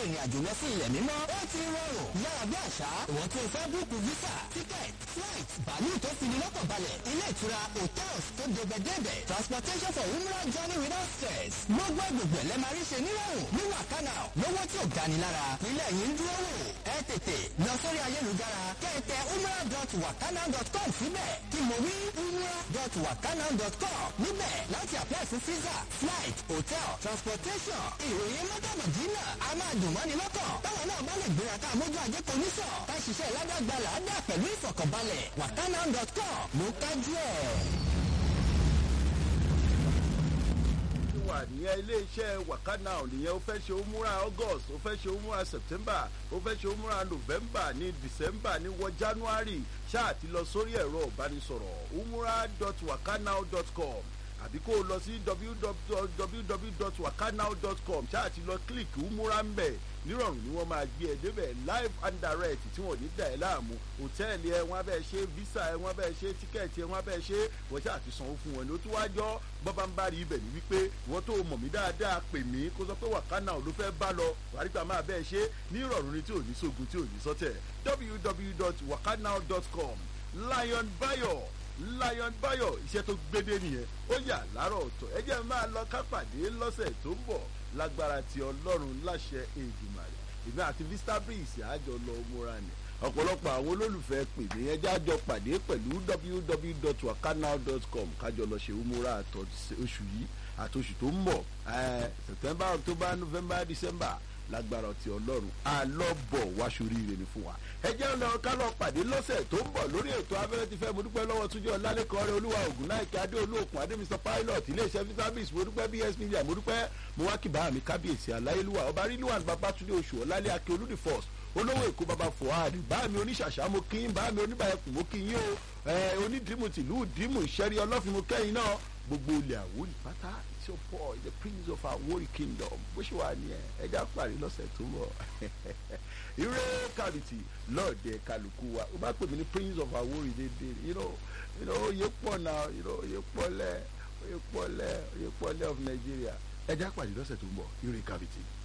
ìrìn àjò lọ sí ilẹ̀ mímọ́ ó ti rọrùn yára bí àṣá ìwọ̀n tí o fẹ́ búùkù visa ticket flight bàálù tó fi ní lọ́kàn balẹ̀ ilé ìtura hotels tó débẹ̀débẹ̀ transportation for umrah journey without stress gbogbo gbogbo ẹ̀ lẹ́ẹ̀ máa rí ṣe nírọ̀rùn ní wàkánà lówó tí ò gani lára ilẹ̀ yìí ń dúró wò ẹ tètè lọ sórí ayélujára kẹ́ẹ̀tẹ̀ umrah.wakana.com síbẹ̀ kí mo wí umrah.wakana.com níbẹ̀ láti apply fún visa flight hotel transportation ìròyìn mọ́tàmọ̀dínà a máa dùn mọ́ni lọ́kàn táwọn náà bá lè gbéra ká mójú ajé konísọ̀ ká ṣiṣẹ́ ládàgbà làádà pẹ̀lú ìfọ̀kànbalẹ̀ wakana.com ló kájú ẹ̀. wà nìyẹn iléeṣẹ́ wakana nìyẹn ó fẹ́ ṣe òmùra august ó fẹ́ ṣe òmùra september ó fẹ́ ṣe òmùra november ní december ní wọ january ṣáà ti lọ sórí ẹ̀rọ ìbánisọ̀rọ̀ umura.wakanow.com àbí kó o lọ sí www.wakanow.com ṣáà ti lọ kílíkì umura ń bẹ̀ nírọ̀rùn ni wọ́n máa gbé ẹ débẹ̀ live and direct tí wọ́n ní dà ẹ́ láàmú hòtẹ́ẹ̀lì ẹ wọ́n abẹ́ ṣe visa ẹ wọ́n abẹ́ ṣe tíkẹ́ẹ̀tì ẹ wọ́n abẹ́ ṣe wọ́n ṣáà ti sanwó fún wọn ni ó tún wá jọ bọ́bá ń bá rí ibẹ̀ ní wípé wọ́n tó mọ̀ mí dáadáa pè mí kó sọ pé wàkánà ló fẹ́ bá lọ wàrígbà máa bẹ́ẹ̀ ṣe ní ìrọ̀rùn ni tí ò ní sógun tí ò ní sọ́tẹ̀ www.wakanow.com lion bayo lion bayo iṣẹ́ tó gbédé nìyẹn ó yà láàárọ̀ ọ̀tọ̀ ẹ jẹ́ máa lọ kápàdé lọ́sẹ̀ tó ń bọ̀ lágbára ti ọlọ́run láṣẹ èdùmàrè èmi àti vista breeze àjọ lọ múra ni ọ̀pọ̀lọpọ̀ àwọn olólùfẹ́ pè mí ẹjẹ́ àjọ pàdé pẹ̀lú www.wakanow.com kájọ lọ ṣe umura àtọ̀ oṣù yìí àtòṣù tó ń bọ̀ september october november december lágbára ti ọlọ́run àlọ́bọ̀ wáṣoríire ni fún wa ẹ jẹ́ lọ ká lọ pàdé lọ́sẹ̀ tó ń bọ̀ lórí ètò abẹ́rẹ́ ti fẹ́ mo dúpẹ́ lọ́wọ́ túnjẹ́ ọ̀làlẹ́kọ̀ọ́ rẹ olúwa ògùn náà kí adé olóòkun adé mr pilot iléeṣẹ́ vitamis mo dúpẹ́ bs media mo dúpẹ́ mo wá kí bá mi kábíyèsí aláyélúwà ọba rílùwàn babatunde oṣù ọ̀làlẹ́ akin olúdi first olówó èkó baba fuad bá mi oníṣàṣà mo kí bá mi oníbàyẹ̀kùn mo kí yín o onídìímù tìlú dìímù ìṣẹ́rí ọlọ́fin mo kẹ́yìn náà gbogbo ilẹ̀ àwòrì pátá it's your boy the prince of Awori kingdom bó ṣe wà nìyẹn ẹja parí lọ́sẹ̀ tó ń bọ̀ ire kàbìtì lọ́ọ̀dẹ kálukú wa ó bá pè mí ní prince of Awori dédé you know you know oyè pọ̀ náà you know oyè pọ̀lẹ̀ oyè pọ̀lẹ̀ oyè pọ̀lẹ̀ of Nigeria ẹja parí lọ́sẹ̀ tó ń bọ̀ ire kàbìtì.